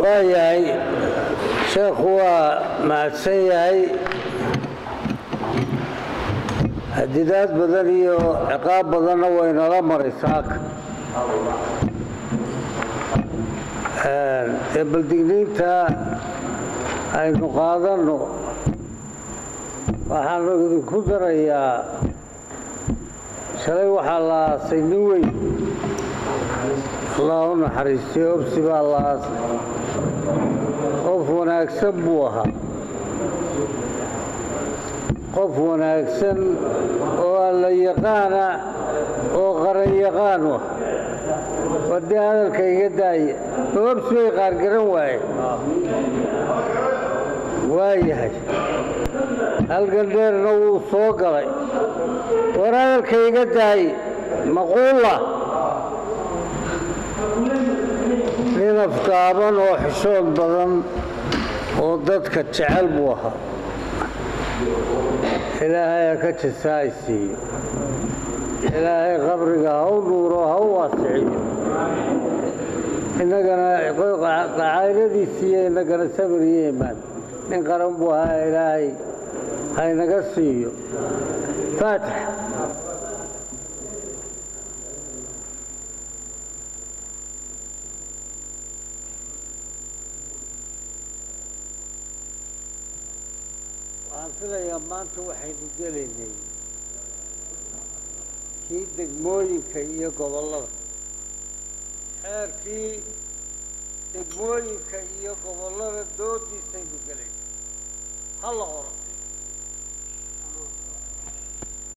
waayahay sheekhu waa mahadsan yahay hadidaad badan iyo ciqaab badanna waynala maray saaka ee baldigniinta aynu qaadanno waxaan idinku darayaa shalay waxaa la aasay nin weyn allah u naxariistay obsi baa la aasay qof wanaagsan buu ahaa qof wanaagsan oo alla yaqaana oo qaran yaqaan ah wadii hadalka iga daaya obsi bay qaargaran waaye waayahay halgan dheerna wuu soo galay war hadalka iga daay maquula nin afgaaban oo xishood badan oo dadka jecel buu ahaa ilaahay ha ka jasaay siiyo ilaahay qabriga ha u nuuro ha u waasiciyo innagana cayladiisiiyo innagana sabir iyo imaan nin qaran buu ahaa ilaahay haynaga siiyo faatix waxaan filayaa maanta waxaynu gelaynay kii degmooyinka iyo gobollada xeerkii degmooyinka iyo gobollada doodiisaynu gelaynay ha la qoro